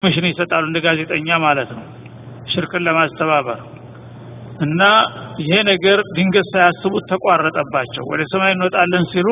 ምሽን ይሰጣሉ እንደ ጋዜጠኛ ማለት ነው ሽርክን ለማስተባበር እና ይሄ ነገር ድንገት ሳያስቡት ተቋረጠባቸው ወደ ሰማይ እንወጣለን ሲሉ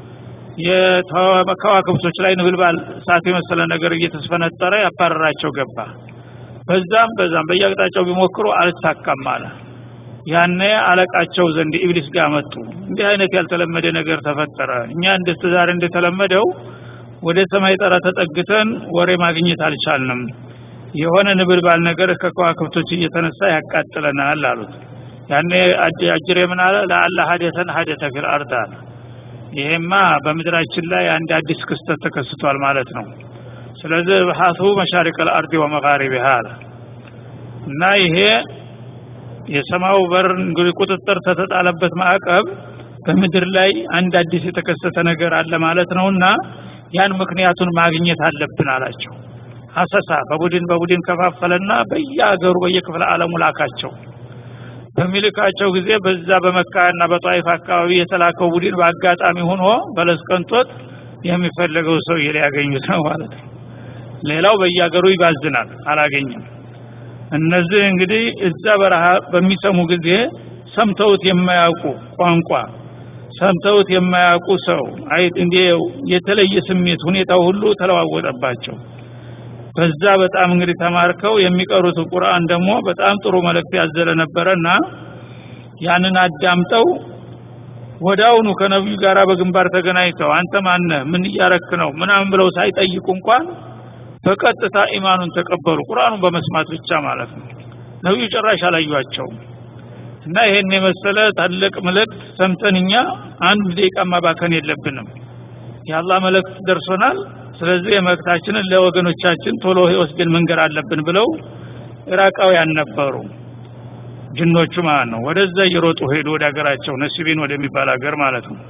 ከዋክብቶች ላይ ንብልባል እሳት የመሰለ ነገር እየተስፈነጠረ ያባረራቸው ገባ በዛም በዛም በየአቅጣጫው ቢሞክሩ አልሳካም አለ ያኔ አለቃቸው ዘንድ ኢብሊስ ጋር መጡ እንዲህ አይነት ያልተለመደ ነገር ተፈጠረ እኛ እንደ ዛሬ እንደተለመደው ወደ ሰማይ ጠራ ተጠግተን ወሬ ማግኘት አልቻልንም የሆነ ንብልባል ነገር ከከዋክብቶች እየተነሳ ያቃጥለናል አሉት ያኔ አጅሬ ምን አለ ለአላ ሀደተን ሀደተ ፊል አርድ አለ ይሄማ በምድራችን ላይ አንድ አዲስ ክስተት ተከስቷል ማለት ነው ስለዚህ ብሓቱ መሻሪቅ ልአርድ ወመጋሪቢሃ አለ እና ይሄ የሰማው በር እንግዲህ ቁጥጥር ተተጣለበት ማዕቀብ በምድር ላይ አንድ አዲስ የተከሰተ ነገር አለ ማለት ነውና ያን ምክንያቱን ማግኘት አለብን አላቸው አሰሳ በቡድን በቡድን ከፋፈለና በየአገሩ በየክፍለ ዓለሙ ላካቸው በሚልካቸው ጊዜ በዛ በመካና በጣይፍ አካባቢ የተላከው ቡድን በአጋጣሚ ሆኖ በለስ ቀንቶት የሚፈለገው ሰው ሊያገኙት ነው ማለት ነው ሌላው በየአገሩ ይባዝናል አላገኘም እነዚህ እንግዲህ እዛ በረሃ በሚሰሙ ጊዜ ሰምተውት የማያውቁ ቋንቋ ሰምተውት የማያውቁ ሰው አይ እንዴ የተለየ ስሜት ሁኔታው ሁሉ ተለዋወጠባቸው በዛ በጣም እንግዲህ ተማርከው የሚቀሩት ቁርአን ደግሞ በጣም ጥሩ መልእክት ያዘለ ነበረና ያንን አዳምጠው ወዳውኑ ከነብዩ ጋር በግንባር ተገናኝተው አንተ ማነህ ምን እያረክ ነው ምናምን ብለው ሳይጠይቁ እንኳን በቀጥታ ኢማኑን ተቀበሉ ቁርአኑን በመስማት ብቻ ማለት ነው ነብዩ ጭራሽ አላዩአቸውም እና ይሄን የመሰለ ታላቅ መልእክት ሰምተን እኛ አንድ ደቂቃ ማባከን የለብንም የአላህ መልእክት ደርሶናል ስለዚህ የመልእክታችንን ለወገኖቻችን ቶሎ ወስደን መንገር አለብን ብለው ኢራቃውያን ነበሩ ጅኖቹ ማለት ነው ወደዛ እየሮጡ ሄዱ ወደ ሀገራቸው ነሲቢን ወደሚባል ሀገር ማለት ነው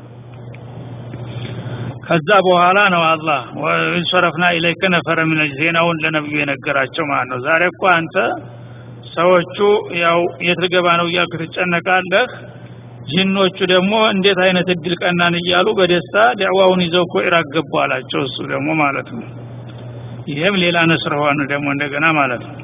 ከዛ በኋላ ነው አላህ ወንሰረፍና ኢለይከ ነፈረ ምን ዜናውን ለነብዩ የነገራቸው ማለት ነው ዛሬ እኮ አንተ ሰዎቹ ያው የት ልገባ ነው እያልክ ትጨነቃለህ ጂኖቹ ደግሞ እንዴት አይነት እድል ቀናን እያሉ በደስታ ዳዕዋውን ይዘው እኮ ኢራቅ ገቡ አላቸው እሱ ደግሞ ማለት ነው ይህም ሌላ ነስር ሆነ ደግሞ እንደገና ማለት ነው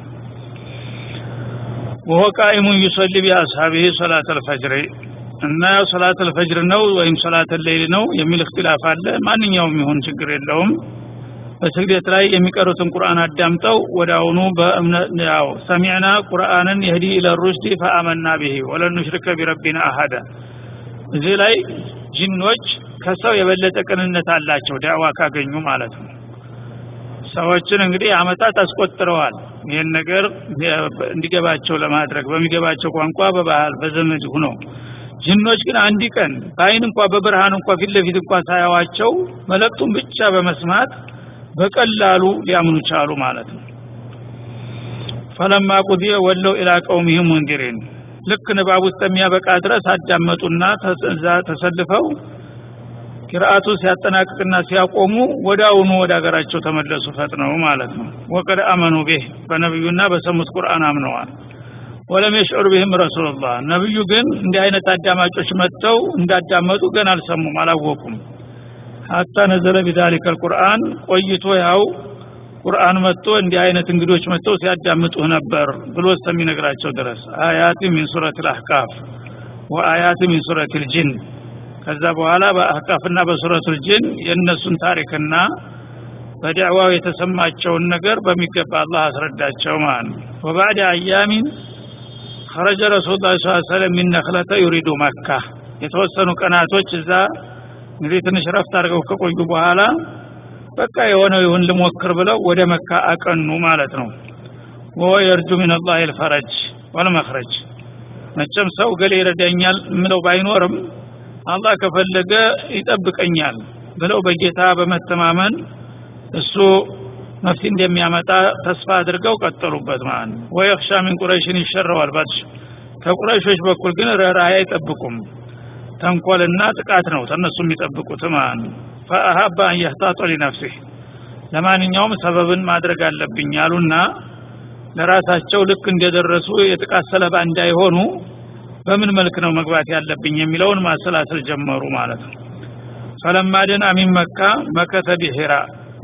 ወሆ ቃኢሙን ዩሰሊ ቢአስሓቢህ ሰላት አልፈጅር እና ሰላት አልፈጅር ነው ወይም ሰላት ሌይል ነው የሚል እክትላፍ አለ ማንኛውም ይሁን ችግር የለውም በስግደት ላይ የሚቀሩትን ቁርአን አዳምጠው ወደ አሁኑ በእምነት ያው ሰሚዕና ቁርአንን የህዲ ኢለ ሩሽዲ ፈአመና ብሂ ወለን ኑሽሪከ ቢረቢና አሀዳ እዚህ ላይ ጅኖች ከሰው የበለጠ ቅንነት አላቸው ዳዕዋ ካገኙ ማለት ነው ሰዎችን እንግዲህ አመታት አስቆጥረዋል ይህን ነገር እንዲገባቸው ለማድረግ በሚገባቸው ቋንቋ በባህል በዘመድ ሁነው ጅኖች ግን አንድ ቀን በአይን እንኳ በብርሃን እንኳ ፊት ለፊት እንኳ ሳያዋቸው መለክቱን ብቻ በመስማት በቀላሉ ሊያምኑ ቻሉ ማለት ነው ፈለማ ቁዲየ ወለው ኢላ ቀውሚህም ሙንዲሪን ልክ ንባብ ውስጥ የሚያበቃ ድረስ አዳመጡና ተዛ ተሰልፈው ቂርአቱ ሲያጠናቅቅና ሲያቆሙ ወዳውኑ ወደ ሀገራቸው ተመለሱ ፈጥነው ማለት ነው ወቀድ አመኑ ቤህ በነቢዩና በሰሙት ቁርአን አምነዋል ወለም የሽዑር ቢህም ረሱሉላህ ነብዩ ግን እንዲህ አይነት አዳማጮች መጥተው እንዳዳመጡ ገና አልሰሙም አላወቁም ሀታ ነዘለ ቢዛሊከ አልቁርአን ቆይቶ ያው ቁርአን መጥቶ እንዲህ አይነት እንግዶች መጥተው ሲያዳምጡህ ነበር ብሎ እስከሚነግራቸው ድረስ አያት ሚን ሱረት ልአህቃፍ ወአያት ሚን ሱረት ልጅን ከዛ በኋላ በአህቃፍና በሱረቱ ልጅን የእነሱን ታሪክና በዳዕዋው የተሰማቸውን ነገር በሚገባ አላህ አስረዳቸው ማለት ነው ወባዕድ አያሚን خرج رسول الله صلى الله عليه وسلم من نخلة يريد مكة የተወሰኑ ቀናቶች እዛ እንግዲህ ትንሽ ረፍት አድርገው ከቆዩ በኋላ በቃ የሆነው ይሁን ልሞክር ብለው ወደ መካ አቀኑ ማለት ነው ወ የርጁ ምን አላህ ልፈረጅ ወልመክረጅ መቸም ሰው ገሌ ይረዳኛል ምለው ባይኖርም አላህ ከፈለገ ይጠብቀኛል ብለው በጌታ በመተማመን እሱ መፍትሄ እንደሚያመጣ ተስፋ አድርገው ቀጠሉበት ማለት ነው ወየኽሻ ሚን ቁረይሽን ይሸረዋል ባትሽ ከቁረይሾች በኩል ግን ርኅራኄ አይጠብቁም ተንኮልና ጥቃት ነው ተነሱ የሚጠብቁት ማለት ነው ፈአሀባ አን የህታጦ ሊነፍሲህ ለማንኛውም ሰበብን ማድረግ አለብኝ አሉና ለራሳቸው ልክ እንደደረሱ የጥቃት ሰለባ እንዳይሆኑ በምን መልክ ነው መግባት ያለብኝ የሚለውን ማሰላሰል ጀመሩ ማለት ነው ፈለማ ደና ሚን መካ መከተ ቢሂራ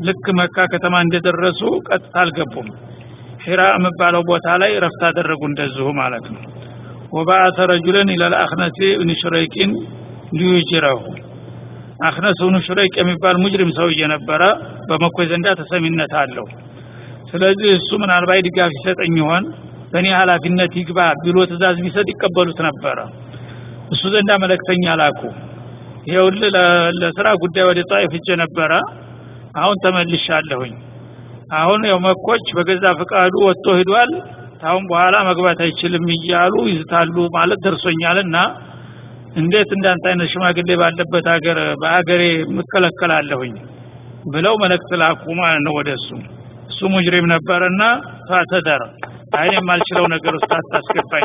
ልክ መካ ከተማ እንደደረሱ ቀጥታ አልገቡም ሒራ የሚባለው ቦታ ላይ ረፍት አደረጉ እንደዚሁ ማለት ነው ወባአተ ረጁለን ኢለል አክነሲ ብን ሹረይቂን ሊዩጅረሁ አክነስ ብኑ ሹረይቅ የሚባል ሙጅሪም ሰውዬ ነበረ በመኮይ ዘንዳ ተሰሚነት አለው ስለዚህ እሱ ምናልባት ድጋፍ ይሰጠኝ ይሆን በእኔ ኃላፊነት ይግባ ቢሎ ትእዛዝ ቢሰጥ ይቀበሉት ነበረ እሱ ዘንዳ መለክተኛ ላኩ ይሄውል ለስራ ጉዳይ ወደ ጣይፍ ሄጄ ነበረ አሁን ተመልሻለሁኝ አሁን ያው መኮች በገዛ ፍቃዱ ወጥቶ ሂዷል ታሁን በኋላ መግባት አይችልም እያሉ ይዝታሉ ማለት ደርሶኛልና እንዴት እንዳንተ አይነት ሽማግሌ ባለበት ሀገር በሀገሬ ምከለከላለሁኝ ብለው መልእክት ላኩ ማለት ነው ወደ እሱ እሱ ሙጅሪም ነበርና ፋተደር አይን የማልችለው ነገር ውስጥ አታስገባኝ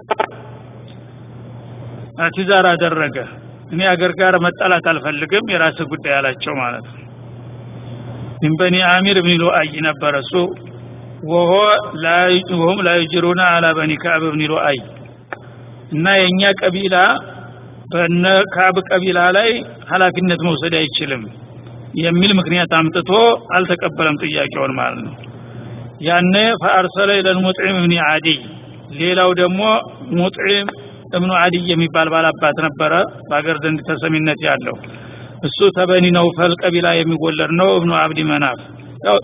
ትዛር አደረገ እኔ አገር ጋር መጣላት አልፈልግም የራስ ጉዳይ አላቸው ማለት ነው ምን በኒ አሚር ብን ሉአይ ነበረ እሱ ወሆ ወሁም ላ ዩጅሩና አላ በኒ ከዕብ ብን ሉአይ እና የእኛ ቀቢላ በነ ካብ ቀቢላ ላይ ኃላፊነት መውሰድ አይችልም የሚል ምክንያት አምጥቶ አልተቀበለም ጥያቄውን ማለት ነው ያነ ፈአርሰለ ኢለል ሙጥዒም ብን አዲይ ሌላው ደግሞ ሙጥዒም እብኑ አዲይ የሚባል ባላባት ነበረ በአገር ዘንድ ተሰሚነት ያለው እሱ ተበኒ ነውፈል ቀቢላ የሚወለድ ነው እብኑ አብዲ መናፍ ያው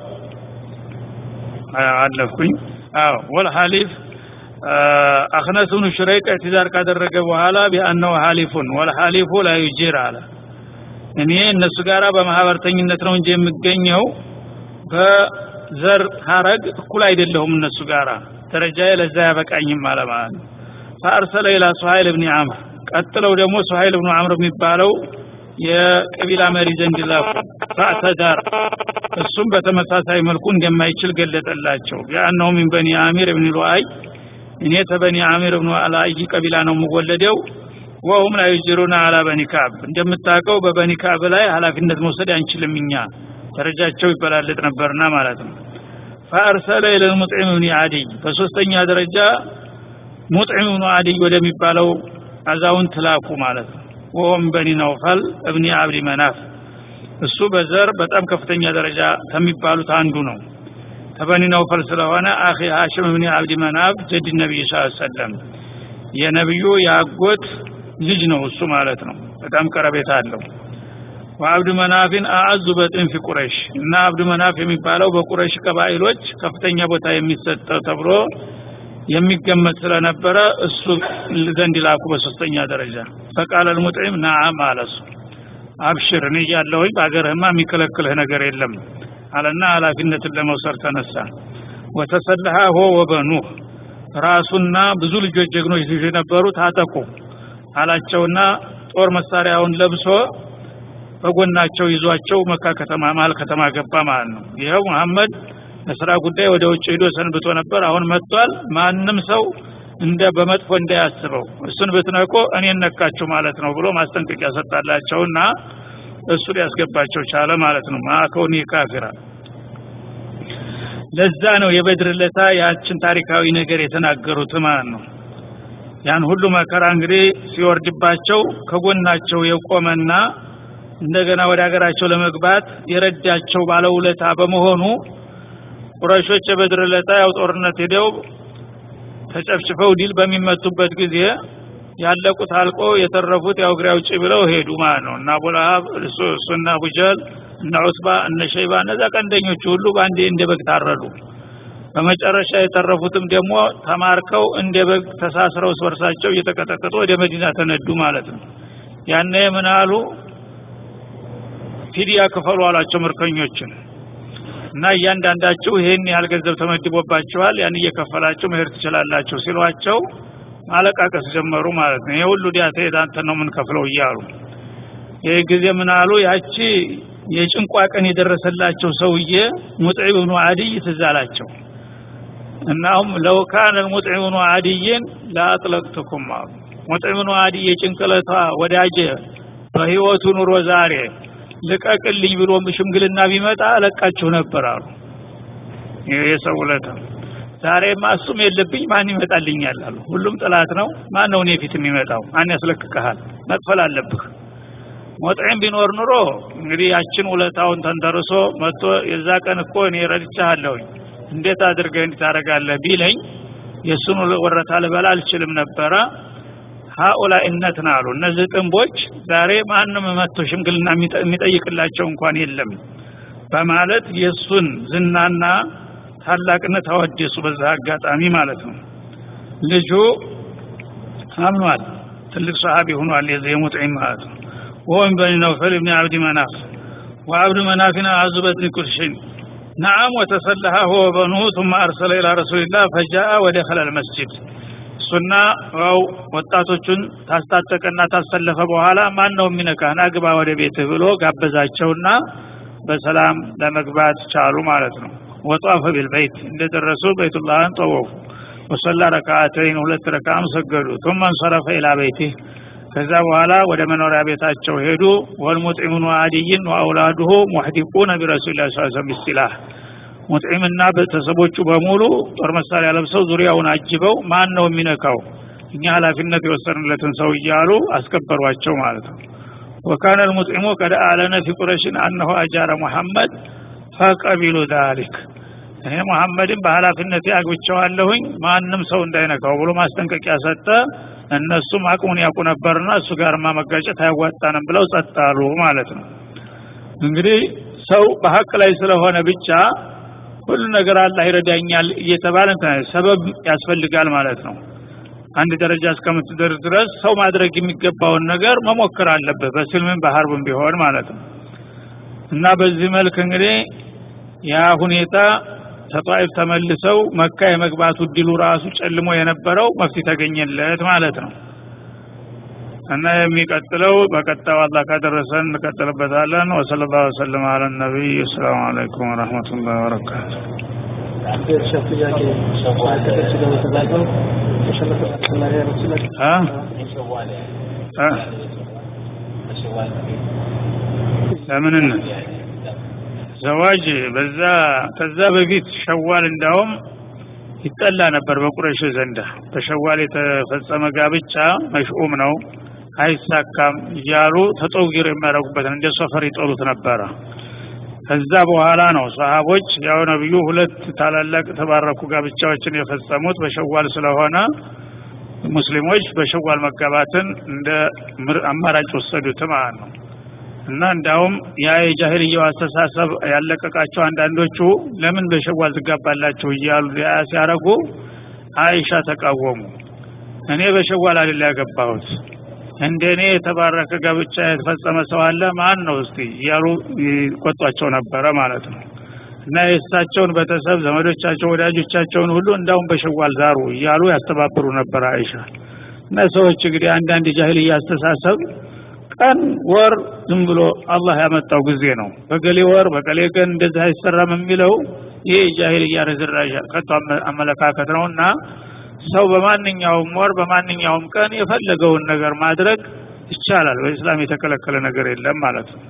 አለፍኩኝ አዎ ወልሐሊፍ አክነስ ብኑ ሹረይቅ እዕትዛር ካደረገ በኋላ ቢአነው ሐሊፉን ወልሐሊፉ ላ ዩጂር አለ እኔ እነሱ ጋራ በማህበርተኝነት ነው እንጂ የምገኘው በዘር ሀረግ እኩል አይደለሁም እነሱ ጋራ ደረጃዬ ለዛ ያበቃኝም አለ ማለት ነው ፈአርሰለ ኢላ ሱሀይል ብኒ አምር ቀጥለው ደግሞ ሱሀይል ብኑ አምር የሚባለው የቀቢላ መሪ ዘንድ ላኩ ፈአተዳር እሱም በተመሳሳይ መልኩ እንደማይችል ገለጠላቸው ቢአነሁ ሚን በኒ አሚር ብን ሉአይ እኔ ተበኒ አሚር ብኑ አልአይ ቀቢላ ነው የምወለደው ወሁም ላ ዩጅሩና አላ በኒ ካብ እንደምታውቀው በበኒ ካብ ላይ ኃላፊነት መውሰድ አንችልም እኛ ደረጃቸው ይበላለጥ ነበርና ማለት ነው ፈአርሰለ ኢለል ሙጥዒም ብኒ አዲይ በሶስተኛ ደረጃ ሙጥዒም ብኑ አዲይ ወደሚባለው አዛውንት ላኩ ማለት ነው ወሆም በኒ ነውፈል እብኒ አብዲ መናፍ እሱ በዘር በጣም ከፍተኛ ደረጃ ከሚባሉት አንዱ ነው ተበኒ ነውፈል ስለሆነ አኺ ሀሽም እብኒ አብዲ መናፍ ጀድ ነቢይ ስ ሰለም የነቢዩ የአጎት ልጅ ነው እሱ ማለት ነው በጣም ቀረቤታ አለው ወአብዱ መናፊን አአዙ በጥን ፊ ቁረይሽ እና አብዱ መናፍ የሚባለው በቁረይሽ ቀባኢሎች ከፍተኛ ቦታ የሚሰጠው ተብሎ የሚገመት ስለነበረ እሱ ዘንድ ላኩ በሶስተኛ ደረጃ ፈቃለ ልሙጥዒም ናዓም አለ እሱ አብሽር እኔ እያለሁኝ በአገርህማ የሚከለክልህ ነገር የለም አለና ኃላፊነትን ለመውሰድ ተነሳ ወተሰለሃ ሆ ወበኑህ ራሱና ብዙ ልጆች ጀግኖች ልጆች ነበሩ ታጠቁ አላቸውና ጦር መሳሪያውን ለብሶ በጎናቸው ይዟቸው መካ ከተማ መሀል ከተማ ገባ ማለት ነው ይኸው መሐመድ ለስራ ጉዳይ ወደ ውጭ ሄዶ ሰንብቶ ነበር አሁን መጥቷል ማንም ሰው እንደ በመጥፎ እንዳያስበው እሱን ብትነቆ እኔን ነካችሁ ማለት ነው ብሎ ማስጠንቀቂያ ሰጣላቸውና እሱ ሊያስገባቸው ቻለ ማለት ነው ማከውኒ ካፊራ ለዛ ነው የበድር ለታ ያችን ታሪካዊ ነገር የተናገሩት ማለት ነው ያን ሁሉ መከራ እንግዲህ ሲወርድባቸው ከጎናቸው የቆመና እንደገና ወደ ሀገራቸው ለመግባት የረዳቸው ባለውለታ በመሆኑ ቁረሾች የበድር ለታ ያው ጦርነት ሄደው ተጨፍጭፈው ድል በሚመቱበት ጊዜ ያለቁት አልቆ የተረፉት ያው እግሬ አውጪ ብለው ሄዱ ማለት ነው እና አቡለሀብ እሱና አቡጀህል እነ ዑትባ እነ ሸይባ እነዛ ቀንደኞቹ ሁሉ በአንዴ እንደ በግ ታረዱ በመጨረሻ የተረፉትም ደግሞ ተማርከው እንደ በግ ተሳስረው ስበርሳቸው እየተቀጠቀጡ ወደ መዲና ተነዱ ማለት ነው ያነ ምን አሉ ፊዲያ ክፈሉ አሏቸው ምርኮኞችን እና እያንዳንዳችሁ ይህን ያህል ገንዘብ ተመድቦባችኋል ያን እየከፈላችሁ መሄድ ትችላላችሁ ሲሏቸው ማለቃቀስ ጀመሩ ማለት ነው ይሄ ሁሉ ዲያተ የታንተ ነው የምንከፍለው እያሉ ይህ ጊዜ ምን አሉ ያቺ የጭንቋ ቀን የደረሰላቸው ሰውዬ ሙጥዒም ብኑ አድይ ትዝ አላቸው እናሁም ለው ካነ ሙጥዒም ብኑ አድይን ለአጥለቅትኩም አሉ ሙጥዒም ብኑ አድይ የጭንቅለቷ ወዳጀ በህይወቱ ኑሮ ዛሬ ልቀቅልኝ ብሎ ሽምግልና ቢመጣ እለቃችሁ ነበር አሉ የሰው ውለታ ዛሬማ እሱም የለብኝ ማን ይመጣልኛል አሉ ሁሉም ጥላት ነው ማን ነው እኔ ፊት የሚመጣው ማን ያስለቅቀሃል መክፈል አለብህ ሞጥዒም ቢኖር ኑሮ እንግዲህ ያችን ውለታውን ተንተርሶ መጥቶ የዛ ቀን እኮ እኔ ረድቻለሁኝ እንዴት አድርገህ እንዲህ ታደርጋለህ ቢለኝ የእሱን ወረታ ልበላ አልችልም ነበረ ሀኡላ እነትን አሉ እነዚህ ጥንቦች ዛሬ ማንም መጥቶ ሽምግልና የሚጠይቅላቸው እንኳን የለም በማለት የእሱን ዝናና ታላቅነት አወደሱ በዛ አጋጣሚ ማለት ነው ልጁ አምኗል ትልቅ ሰሃቢ ሆኗል የዚህ የሙጥዒም ማለት ነው ወይም በኒ ነውፈል ብን አብዲ መናፍ وعبد مناف أعز بطن كل شيء نعم وتسلح هو وبنوه ثم أرسل إلى رسول الله فجاء ودخل المسجد እሱና ያው ወጣቶቹን ታስታጠቀና ታሰለፈ በኋላ ማን ነው የሚነካህ ናግባ ወደ ቤትህ ብሎ ጋበዛቸውና በሰላም ለመግባት ቻሉ ማለት ነው ወጧፈ ቢልበይት እንደደረሱ በይቱላህን ጠወፉ ወሰላ ረካዓተይን ሁለት ረካም ሰገዱ ثم انصرف الى بيته ከዛ በኋላ ወደ መኖሪያ ቤታቸው ሄዱ ወልሙጥዒሙን ወአዲይን ወአውላዱሁ ሙሕዲቁነ ቢረሱሊላህ ሰለላሁ ዐለይሂ ወሰለም ቢስጢላህ ሙጥዒምና ቤተሰቦቹ በሙሉ ጦር መሳሪያ ለብሰው ዙሪያውን አጅበው ማን ነው የሚነካው እኛ ኃላፊነት የወሰንለትን ሰው እያሉ አስከበሯቸው ማለት ነው ወካነ ልሙጥዒሙ ቀድ አለነ ፊ ቁረሽን አነሁ አጃረ ሙሐመድ ፈቀቢሉ ዛሊክ እኔ ሙሐመድን በኃላፊነት አግብቸዋለሁኝ ማንም ሰው እንዳይነካው ብሎ ማስጠንቀቂያ ሰጠ እነሱም አቅሙን ያውቁ ነበርና እሱ ጋርማ መጋጨት አያዋጣንም ብለው ጸጣሉ ማለት ነው እንግዲህ ሰው በሀቅ ላይ ስለሆነ ብቻ ሁሉ ነገር አላህ ይረዳኛል እየተባለ ሰበብ ያስፈልጋል ማለት ነው አንድ ደረጃ እስከምትደርስ ድረስ ሰው ማድረግ የሚገባውን ነገር መሞከር አለበት በስልምም በሀርብም ቢሆን ማለት ነው እና በዚህ መልክ እንግዲህ ያ ሁኔታ ተጣይፍ ተመልሰው መካ የመግባቱ እድሉ ራሱ ጨልሞ የነበረው መፍትሄ ተገኘለት ማለት ነው እና የሚቀጥለው በቀጣው አላህ ካደረሰን እንቀጥልበታለን ወሰለ ላሁ ወሰለም አለ ነቢይ አሰላሙ አለይኩም ወረህመቱላህ ወበረካቱ ሸፍ ጥያቄ ከደርሱ ጋር በተዛዘው ተሸለፈ ተጨማሪ ያለችለት ለምንነት ዘዋጅ በዛ ከዛ በፊት ሸዋል እንዳውም ይጠላ ነበር በቁረሽ ዘንዳ በሸዋል የተፈጸመ ጋብቻ መሽኡም ነው አይሳካም እያሉ ተጠውጊር የሚያደርጉበት እንደ ሶፈር ይጠሉት ነበረ ከዛ በኋላ ነው ሰሃቦች ያው ነብዩ ሁለት ታላላቅ ተባረኩ ጋብቻዎችን የፈጸሙት በሸዋል ስለሆነ ሙስሊሞች በሸዋል መጋባትን እንደ አማራጭ ወሰዱት ማለት ነው እና እንዳውም ያ የጃሂልያው አስተሳሰብ ያለቀቃቸው አንዳንዶቹ ለምን በሸዋል ትጋባላችሁ እያሉ ያ ሲያረጉ አይሻ ተቃወሙ እኔ በሸዋል አይደል ያገባሁት እንደኔ የተባረከ ጋብቻ የተፈጸመ ሰው አለ ማን ነው እስቲ እያሉ ይቆጧቸው ነበረ ማለት ነው እና የእሳቸውን ቤተሰብ ዘመዶቻቸው ወዳጆቻቸውን ሁሉ እንዳውም በሸዋል ዛሩ እያሉ ያስተባብሩ ነበር አይሻ እና ሰዎች እንግዲህ አንዳንድ የጃሂልያ አስተሳሰብ ቀን ወር ዝም ብሎ አላህ ያመጣው ጊዜ ነው በገሌ ወር በገሌ ቀን እንደዚህ አይሰራም የሚለው ይሄ የጃሂልያ ርዝራዥ ከቶ አመለካከት ነውና ሰው በማንኛውም ወር በማንኛውም ቀን የፈለገውን ነገር ማድረግ ይቻላል በእስላም የተከለከለ ነገር የለም ማለት ነው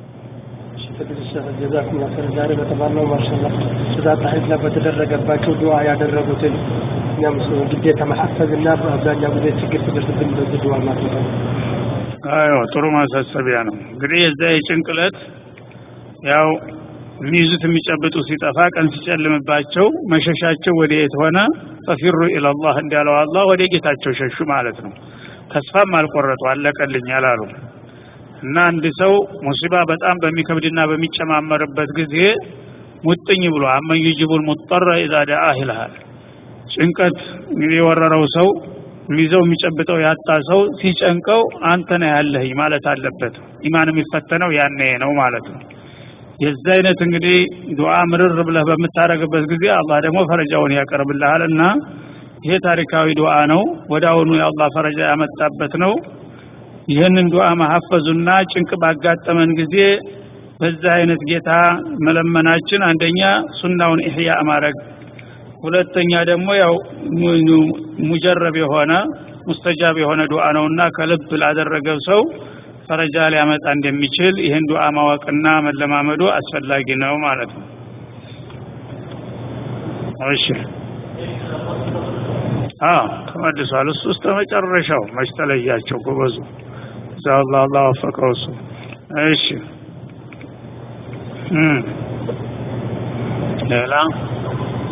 ጀዛኩም ላሰር ዛሬ በተባለው ማሻላ ስዛ ጣሂድ ላይ በተደረገባቸው ዱዓ ያደረጉትን እኛም ግዴታ መሐፈዝ እና በአብዛኛው ጊዜ ችግር ሲደርስብን በዚህ ዱዓ ማድረግ አዎ ጥሩ ማሳሰቢያ ነው እንግዲህ የዛ የጭንቅለት ያው የሚይዙት የሚጨብጡ ሲጠፋ ቀን ሲጨልምባቸው መሸሻቸው ወደ የት ሆነ ፈፊሩ ኢላላህ እንዳለው አላህ ወደ ጌታቸው ሸሹ ማለት ነው ተስፋም አልቆረጡ አለቀልኝ አላሉ እና አንድ ሰው ሙሲባ በጣም በሚከብድና በሚጨማመርበት ጊዜ ሙጥኝ ብሎ አመን ዩጅቡል ሙጠረ ኢዛ ደአህ ይልሃል ጭንቀት የወረረው ሰው የሚይዘው የሚጨብጠው ያጣ ሰው ሲጨንቀው አንተ ነህ ያለህኝ ማለት አለበት ኢማን የሚፈተነው ያኔ ነው ማለት ነው የዛ አይነት እንግዲህ ዱዓ ምርር ብለህ በምታረግበት ጊዜ አላህ ደግሞ ፈረጃውን ያቀርብልሃል እና ይሄ ታሪካዊ ዱዓ ነው ወደ አሁኑ የአላህ ፈረጃ ያመጣበት ነው ይህንን ዱዓ መሐፈዙና ጭንቅ ባጋጠመን ጊዜ በዛ አይነት ጌታ መለመናችን አንደኛ ሱናውን ኢህያ ማድረግ ሁለተኛ ደግሞ ያው ሙጀረብ የሆነ ሙስተጃብ የሆነ ዱዓ ነውና ከልብ ላደረገው ሰው ፈረጃ ሊያመጣ እንደሚችል ይህን ዱዓ ማወቅና መለማመዱ አስፈላጊ ነው ማለት ነው እሺ አዎ ተመልሷል እሱ እስከ መጨረሻው መች ተለያቸው ጎበዙ እዛ አላህ አላህ ወፈቀው እሱ እሺ እም ሌላ